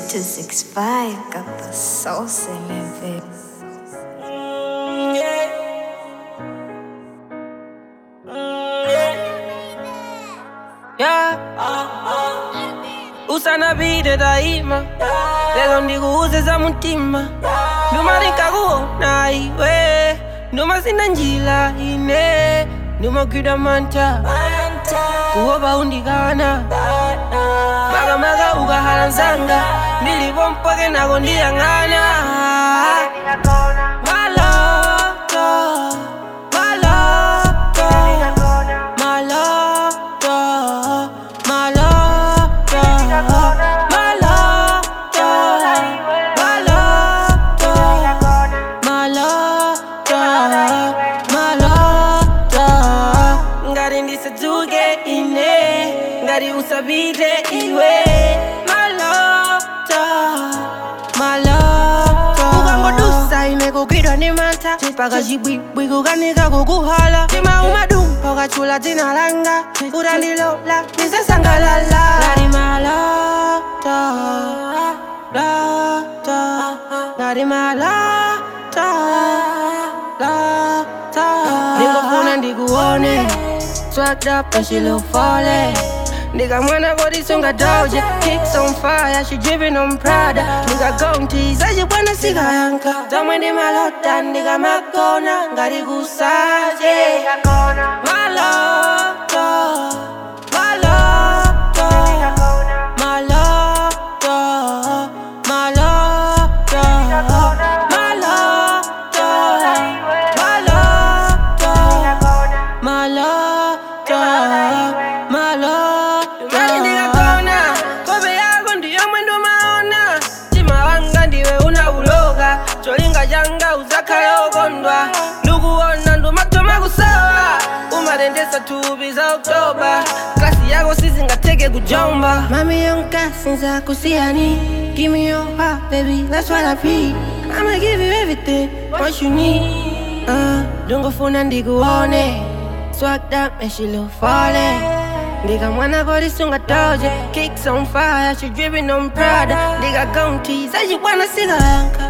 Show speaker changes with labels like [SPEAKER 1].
[SPEAKER 1] 265 got the sauce in it, baby.
[SPEAKER 2] Yeah. usanapite daima lero ndikuuze za mtima nduma ndinkakuona iwe nduma sina njira ine ndumagwida manta kuopa undikana makamaka ukahala msanga ndilipo mpake nako ndiyang'ana Maloto, maloto, maloto, maloto, maloto, maloto, maloto. ngati ndisadzuke ine ngati usapite iwe maloto maloto ukangodusa ine kugwidwa ndi mantha paka chibwibwi kukanika kukuhala tima umadumpa ukachula dzina langa utandilola ndizasangalala ngati maloto loto ngati maloto loto ndingofuna ndikuone swagged up and she look falling Nigga mwana kodi sunga doja Kicks on fire, she dripping on Prada Nigga gon' tease, aje bwana sika yanka Zamwe ndi malota, nigga makona Ngari kusaje Maloto Maloto Maloto Maloto Maloto Maloto Maloto Maloto Ngati ndikakona Kope yako ndiyo mwendo maona Tima wanga ndiwe unauloka Cholinga changa uzakhale okondwa Ndikuona ndumatoma kusawa umatendesa thupi za oktoba klasi yako sizingatheke kujomba mami yonkasinza kusiyani Give me your heart, baby, that's what I need I'ma give you everything, what you need uh, Ndungofuna ndikuone Swagged up and she look falling Ndiga mwana kodi sunga doja Kicks on fire, she dripping on Prada Ndiga gon' tease, aje bwana sika yanka